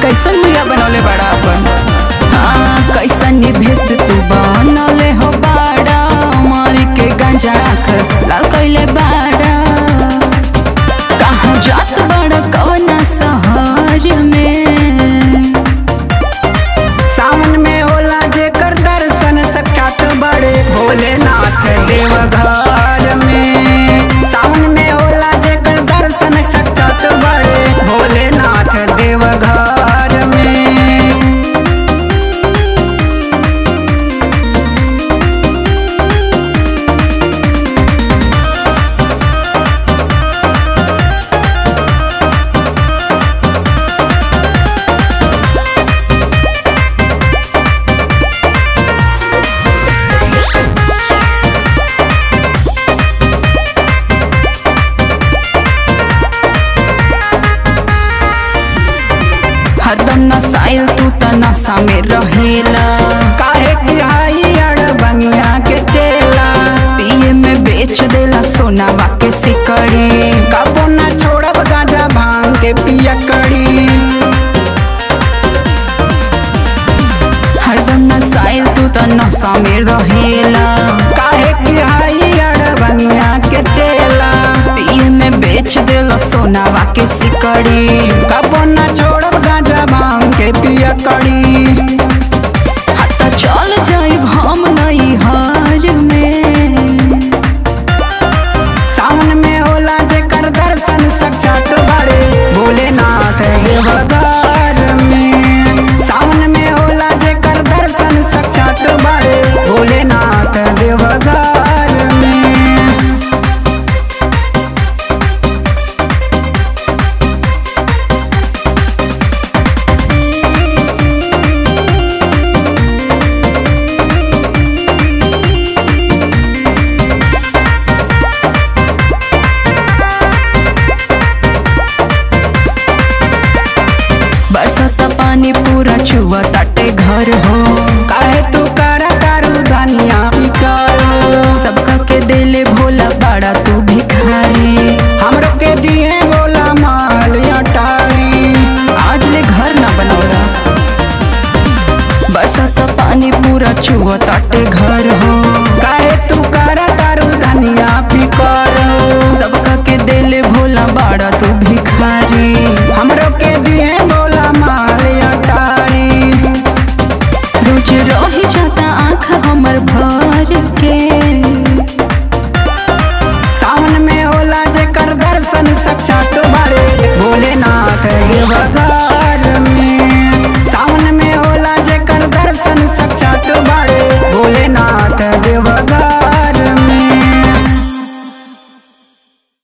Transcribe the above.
कैसन भैया बनौले बड़ा अपन हाँ कैसन भेस तू बनौले हो बाड़ा मारी के गंजा आँख लाल कैले बाड़ा कहाँ जात बड़ा कवना शहर में सावन में होला जेकर दर्शन साक्षात बड़े भोलेनाथ देव घर में सावन में होला जेकर दर्शन साक्षात बड़े भोलेनाथ देव घर में हरदम नसाइल तू त नशा में रहेला काहे की हाई अड़ बंगिया के चेला पिए में बेच देला सोनावा के सिकड़ी कबो न छोड़ब गांजा भांग के पिया कड़ी हरदम नसाइल तू त नशा में रहेला काहे की हाई अड़ बंगिया के चेला पिए में बेच देला सोनावा के सिकड़ी कबो न छोड़ब गांजा भांग के पिया कड़ी हता चल जाइब हम नई हार में सावन में होला जेकर दर्शन साक्षात बड़े भोलेनाथ देवघर में सावन में होला जेकर दर्शन साक्षात बड़े भोलेनाथ देवघर में बरसता पानी पूरा चुआ ताटे घर हो काहे तू कर तारू धनिया पिकारो सबका के देले भोला बड़ा तू भिखारी हमरो के दिए बोला माल अटारी आज ले घर ना बनौला बरसता पानी पूरा चुआ ताटे